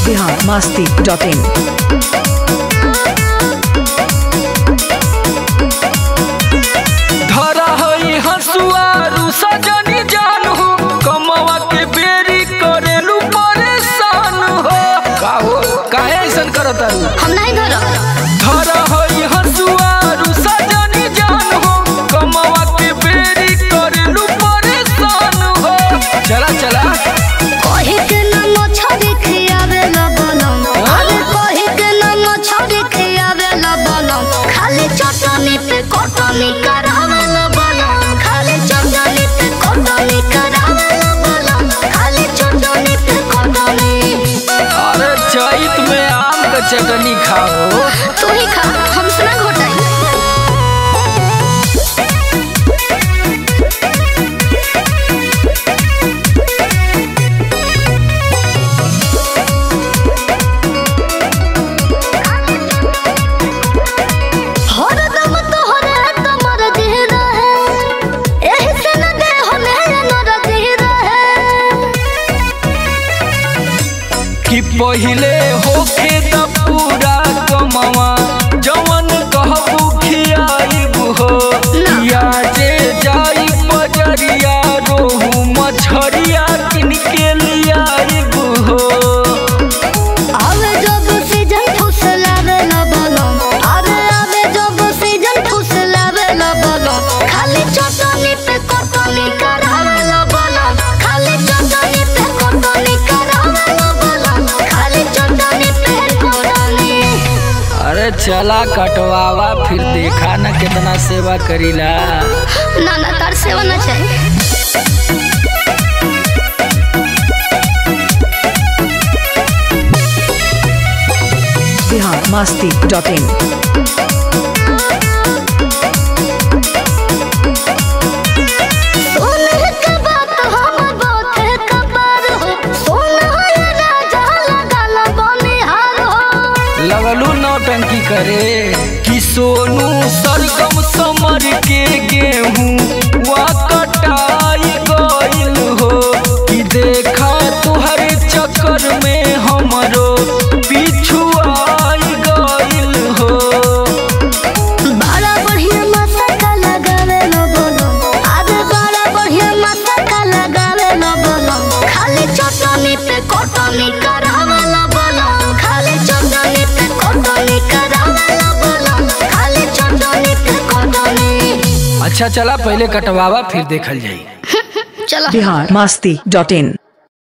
Bihar Masti dot in धरा हई हसुआ रुसा जनी जान हो कमवा के बेरी करेलू परेशान हो का हो काहे ऐसन करत तारू हम नहीं धरब धरा हई हसुआ रुसा जनी जान हो कमवा के बेरी करेलू परेशान हो चला चला कहे के नाम छड़ी खियावे ला बनम अरे कहे के नाम छड़ी खियावे ला बनम खाली चटनी पे कटनी करावे ला बनम खाली चटनी पे कटनी करावे ला बनम खाली चटनी पे कटनी अरे चैत में आम का चटनी खाओ तू ही खा हमसे ना घोटाई हरदम तोहरे कमर दिह रहे एही से न दे हमे नर दिह रहे कि पहिले होखे त पूरा कमवा जवन कहबू खियाइब हो या जे जाई बजरिया रोहू मछरिया किन के लियाइब हो आवे जब सीजन फुसलावे न बोलम अरे आवे जब सीजन फुसलावे न बोलम खाली चटनी पे कटनी करावे न बोलम खाली चटनी पे कटनी करावे न बोलम खाली चटनी पे कटनी अरे चला कटवावा फिर देखा न कितना सेवा करीला ना ना तार सेवा ना चाहिए बिहार मस्ती डॉट इन सोने के बात हम बहुत कबर हो सोना ये राजा लगाल बनिहार हो लगलू नौटंकी करे कि सोनू सरगम समर के गेहूं वा कटाई गइल हो कि देखा तुहरे चक्कर में हमरो पिछुआई गइल हो बड़ा बढ़िया मसाका लगावे न बोलो अरे बड़ा बढ़िया मसाका लगावे न बोलो खाली चटनी पे कटनी करावे न बोलो खाली चटनी पे कटनी करावे न बोलो खाली चटनी पे कटनी अच्छा चला पहले कटवावा फिर देखल जाई चलो बिहार मस्ती डॉट इन